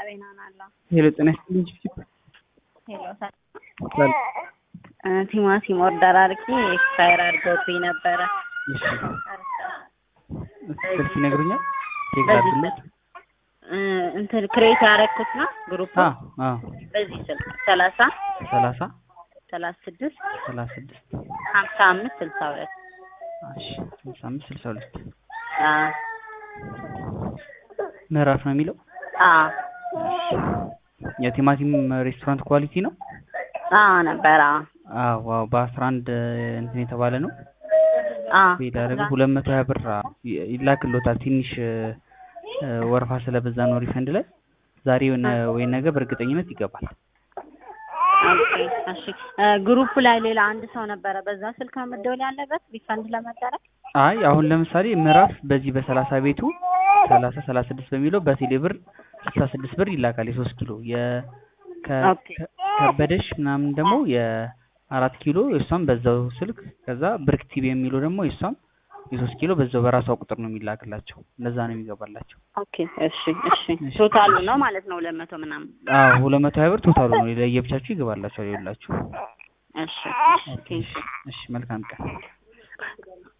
አቤናናለሁ ሄሎ ጤና ይስጥልኝ ቺፕ ሄሎ ቲማቲም ኦርደር አድርጌ ኤክስፓየር አድርጎብኝ ነበረ። እሺ ስልክ ይነግሩኛል ቼክ በዚህ ላድርግልዎት እ እንትን ክሬት ያደረኩት ነው ግሩፕ አዎ አዎ በዚህ ስልክ ሰላሳ ሰላሳ ሰላሳ ስድስት ሰላሳ ስድስት ሀምሳ አምስት ስልሳ ሁለት እሺ ስልሳ አምስት ስልሳ ሁለት አዎ ምዕራፍ ነው የሚለው አዎ የቲማቲም ሬስቶራንት ኳሊቲ ነው አዎ ነበረ አዎ አዎ ዋው በአስራ አንድ እንትን የተባለ ነው አዎ ሄዳረገ ሁለት መቶ ሀያ ብር ይ- ይላክልዎታል ትንሽ እ፣ ወረፋ ስለበዛ ነው ሪፈንድ ላይ ዛሬ የሆነ ወይ ነገ በእርግጠኝነት ይገባል ኦኬ እሺ እ፣ ግሩፕ ላይ ሌላ አንድ ሰው ነበረ በዛ ስልክ ነው መደወል ያለበት ሪፈንድ ለመደረግ አይ አሁን ለምሳሌ ምዕራፍ በዚህ በሰላሳ ቤቱ ሰላሳ ሰላሳ ስድስት በሚለው በቴሌ ብር ስልሳ ስድስት ብር ይላካል የሶስት ኪሎ የ ከ- ኦኬ። ከ- ከበደሽ ምናምን ደግሞ የአራት ኪሎ የእሷም በዛው ስልክ ከዛ ብርክ ቲቪ የሚለው ደግሞ የእሷም የሶስት ኪሎ በዛው በራሷ ቁጥር ነው የሚላክላቸው እንደዛ ነው የሚገባላቸው ኦኬ እሺ እሺ ቶታሉ ነው ማለት ነው ሁለት መቶ ምናምን አዎ ሁለት መቶ ሀያ ብር ቶታሉ ነው ለየብቻችሁ ይገባላችኋል ይኸውላችሁ እሺ ኦኬ እሺ እሺ መልካም ቀን